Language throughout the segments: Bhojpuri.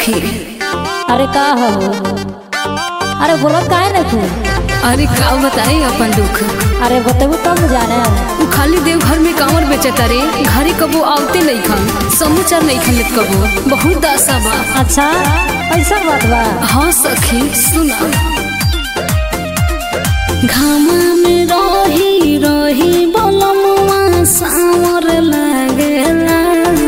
सखी अरे का हो अरे बोलो काहे ना तू अरे का बताई अपन दुख अरे बतेबू तब न जाने उ खाली देवघर में कांवर बेचता रे घरे कबो आवते नहीं खन समाचार नहीं खन लेत कबो बहुत दासा बा अच्छा ऐसा बात बा हाँ सखी सुना घामा में रही रही बलमुआ सावर लागेला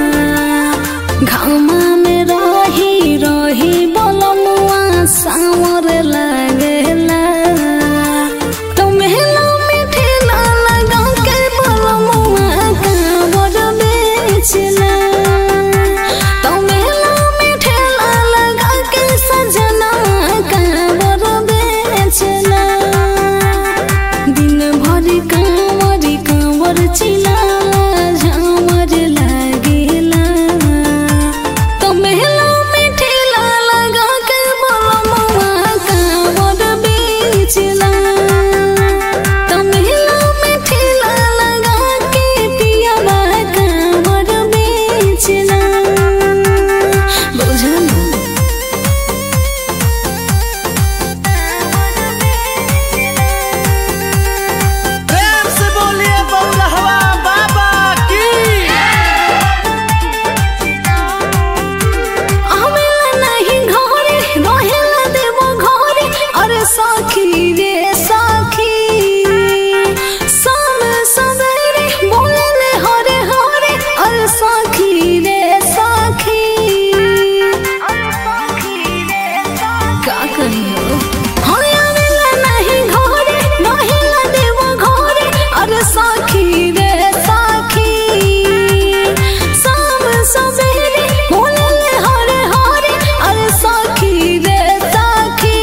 घामा में रही रही बलमुआ सावर लागेला तो मेला में ठेला लगा के बलमुआ कांवर बेचला तो मेला में ठेला लगा के सजना कांवर बेचला दिन भर कांवर कांवर चिलाला झामर लागेला तो मेला में ठेला लगा के बलमुआ कांवर बेचला तो मेला में ठेला लगा के पियावा कांवर बेचला बुझल प्रेम से बोलिए बउलहवा बाबा की आवेला नहीं घरे रहेला देवो घरे अरे साखी रे साखी शाम सवेरे बोलेले हरे हरे अरे साखी रे साखी का कहियो हरे आवेला नहीं घरे रहेला देवो घरे अरे साखी रे साखी शाम सवेरे बोलेले हरे हरे अरे साखी रे साखी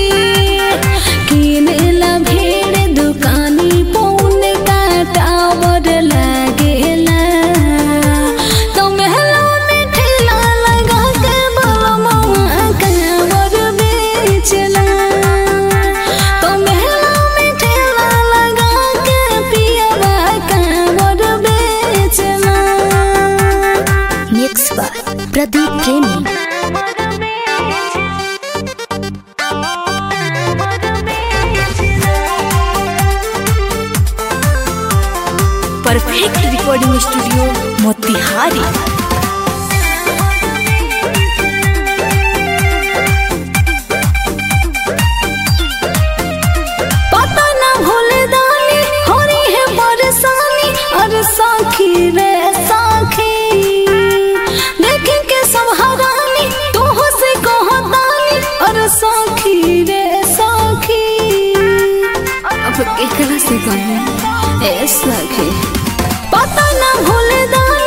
किनेला भेड़ दुकानी पौन का टावर लागेला तो महला में ठेला लगा के बलमुआ कांवर बेचला तो महला में ठेला लगा के पियावा कांवर बेचला मिक्स बाय प्रदीप प्रेमी परफेक्ट रिकॉर्डिंग स्टूडियो मोतिहारी पता ना भूले दानी हो रही है परेशानी अरे साखी रे साखी देखे के सब हरानी तू हो से कहो दानी अरे साखी रे साखी अब एकरा से कहे ए साखी पता ना भूले दानी